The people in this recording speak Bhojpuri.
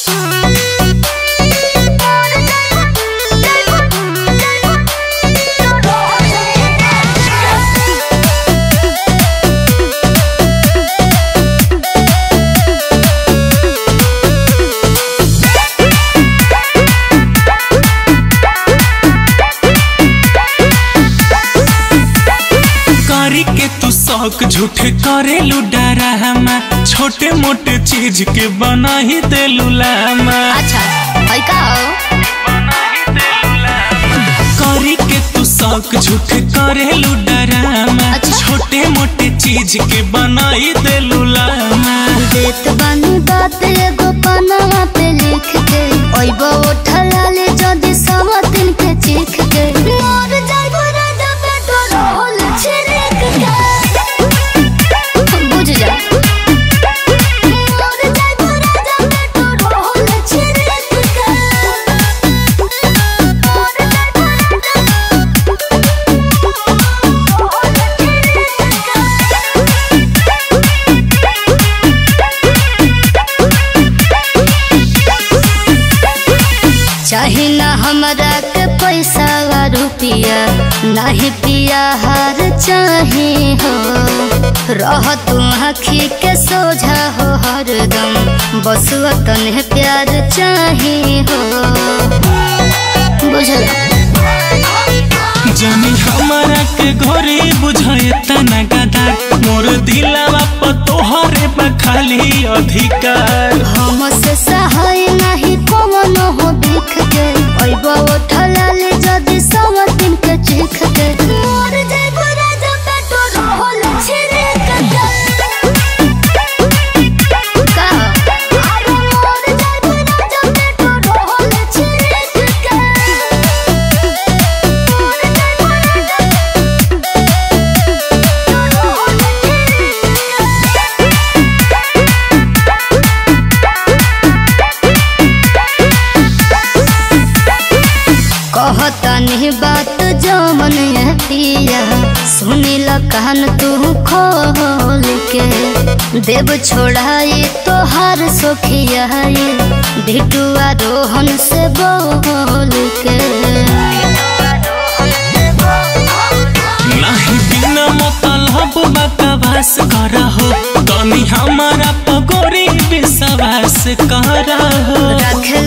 करी के तू शौक झूठे करेलू डरामा छोटे मोटे चीज के बना ही देलू लामा अच्छा है का हो करी के तू शौक झूठे करेलू डरामा अच्छा। छोटे मोटे चीज के बना ही देलू लामा देत बानी बात एगो पनवा पे लिख के ओइबो उठला ले जदी समतिन के चीख के मोर जाइबो राजा पेटो रोल छिड़क के बुझ जा मोर जाइबो राजा पेटो रोल छिड़क के मोर जाइबो चाहे ना हमरा के पैसा वा रुपिया नाही पिया हार चाहे हो रह तू आखी के सोझा हो हरदम बस वतन प्यार चाहे हो बुझल जानी हमारा के घरे बुझाए तना गदा मोर दिलावा पर तोहरे बा खाली अधिकार हम से सहाय नहीं कौन हो दिख के ओइबो उठला ले जदी सब दिन के चीख के मोर जाइबो राजा पेटो रोल छिड़क के का अरे मोर जाइबो राजा पेटो रोल छिड़क के मोर जाइबो राजा रोल कहतनी बात जमन पिया सुनिल कहन तू खोल के देव छोड़ाई तोहार सोखिया भिटुआ रोहन से बोल के नाही बिना मतलब बकवास करहो तनी हमारा पगोरी विश्वास करहो रखे